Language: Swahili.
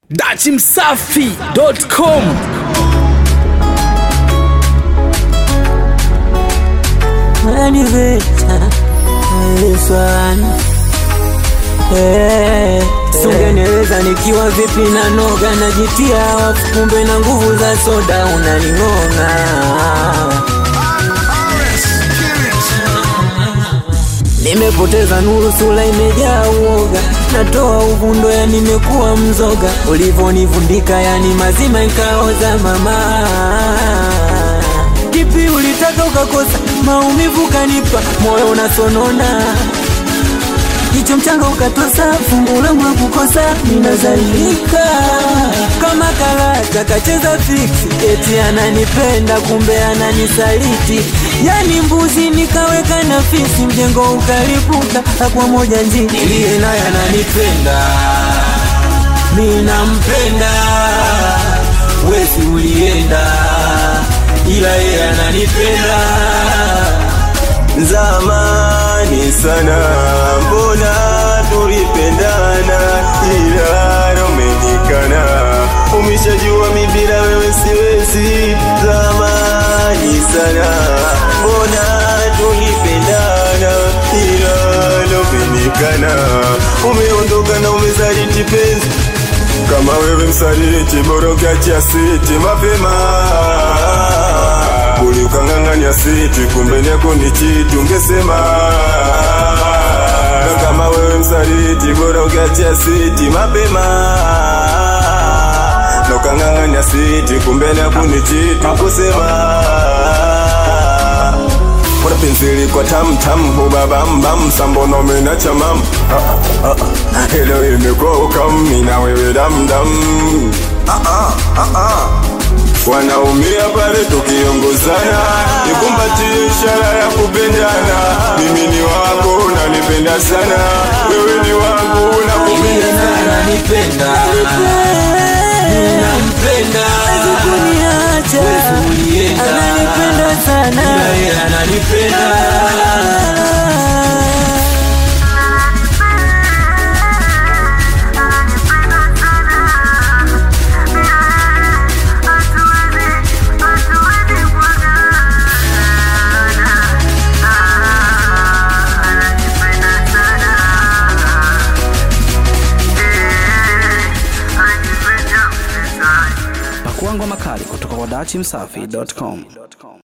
dachimsafi.com Sungeneleza nikiwa vipi na noga najitia wafu, kumbe na nguvu za soda unaning'ong'a. Nimepoteza nuru, sura imejaa uoga, natoa uvundo, ya nimekuwa mzoga, ulivonivundika yani mazima ikaoza mama. Kipi ulitaka ukakosa, maumivu kanipa, moyo unasonona Jicho mchanga ukatosa, fungu langu la kukosa, ninazalilika kama karata kacheza fiksi, eti ananipenda kumbe ananisaliti, yani mbuzi nikaweka na fisi, mjengo ukalipuka, kwa moja nji iliye naye ananipenda, mi nampenda, wesi ulienda, ila yeye ananipenda Zamani sana mbona tulipendana, ila umenikana, umeshajua mi bila wewe siwezi. Zamani sana mbona tulipendana, ila umenikana, umeondoka na umezaliti penzi kama wewe msaliti, bora ukiachia siti mapema Uli ukang'ang'anya siti, kumbe nyako ni chiti, ungesema na kama wewe msaliti, bora ukiachia siti mapema na ukang'ang'anya siti, kumbe nyako ni chiti, ungesema Mbona penzi liko tam tam, huba bam bam, sambono mena chamam ah, ah, ah. Hilo imekuwa ukami na wewe dam dam ah, ah, ah, ah. Wanaumia pale tukiongozana, nikumbatie ishara ya kupendana. Mimi ni wako, unanipenda sana, wewe ni wangu, nakupenda Iliye naye sana. ananipenda, nampenda, kuniacha Wewe ulienda. ananipenda sana ila yeye ananipenda. pakuangwa makali kutoka kwa dachimsafi.com